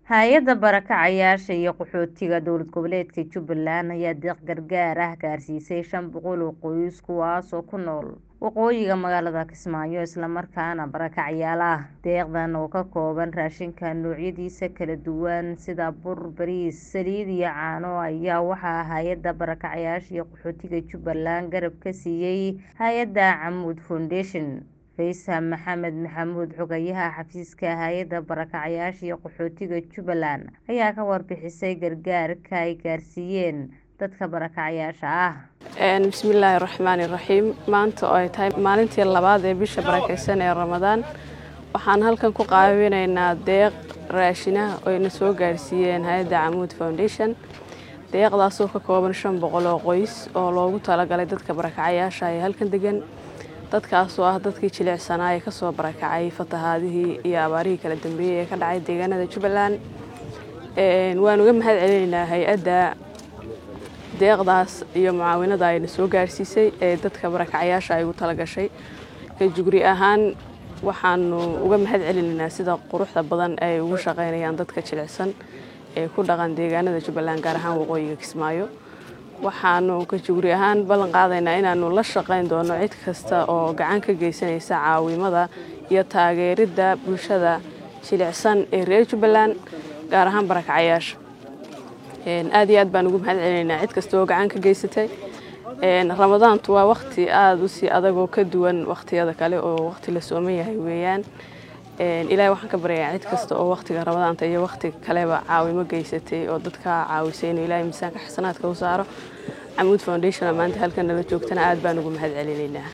Hay'adda Barakacayaasha iyo Qaxootiga Dowlad Goboleedka Jubbaland ayaa deeq gargaar ah gaarsiisay shan boqol oo qoys kuwaas oo ku nool waqooyiga magaalada Kismaayo isla markaana barakacayaal ah. Deeqdan oo ka kooban raashinka noocyadiisa kala duwan sida bur, bariis, saliid iyo caano ayaa waxaa Hay'adda Barakacayaasha iyo Qaxootiga Jubbaland garab ka siiyay hay'adda Camud Foundation. Faysal Maxamed Maxamuud Xogayaha xafiiska Hay'adda Barakacayaasha iyo Qaxootiga Jubbaland ayaa ka warbixisay gargaarka ay gaarsiiyeen dadka barakacayaasha ah. bismillaahi raxmaani raxiim maanta oo ay tahay maalintii labaad ee bisha barakeysan ee ramadaan waxaan halkan ku qaabinaynaa deeq raashinaha oo ayna soo gaarsiiyeen hay-adda camuud foundation deeqdaasoo ka kooban shan boqol oo qoys oo loogu talagalay dadka barakacayaasha ee halkan degan dadkaasoo ah dadkii jilicsanaa ee kasoo barakacay fatahaadihii iyo abaarihii kala dambeeyey ee ka dhacay deegaanada jubbaland waan uga mahad celinaynaa hay-adda deeqdaas iyo mucaawinada ayna soo gaarsiisay ee dadka barakacayaasha ay ugu talagashay kajugri ahaan waxaanu uga mahad celinaynaa sida quruxda badan ay ugu shaqeynayaan dadka jilicsan ee ku dhaqan deegaanada jubbaland gaar ahaan waqooyiga kismaayo waxaanu kajugri ahaan ballan qaadaynaa inaanu la shaqeyn doono cid kasta oo gacan ka geysanaysa caawimada iyo taageeridda bulshada jilicsan ee reer jubbaland gaar ahaan barakacayaasha aad iyo aad baan ugu mahad celinaynaa cid kasta oo gacan ka geysatay ramadaantu waa waqti aada u sii adagoo ka duwan waqtiyada kale oo waqti la sooman yahay weeyaan ilaahay waxaan ka baryayaa cid kasta oo waqtiga ramadaanta iyo waqti kaleba caawimo geysatay oo dadka caawisay inuu ilaahay miisaanka xasanaadka u saaro camuud foundation maanta halkan nala joogtana aad baan ugu mahad celinaynaa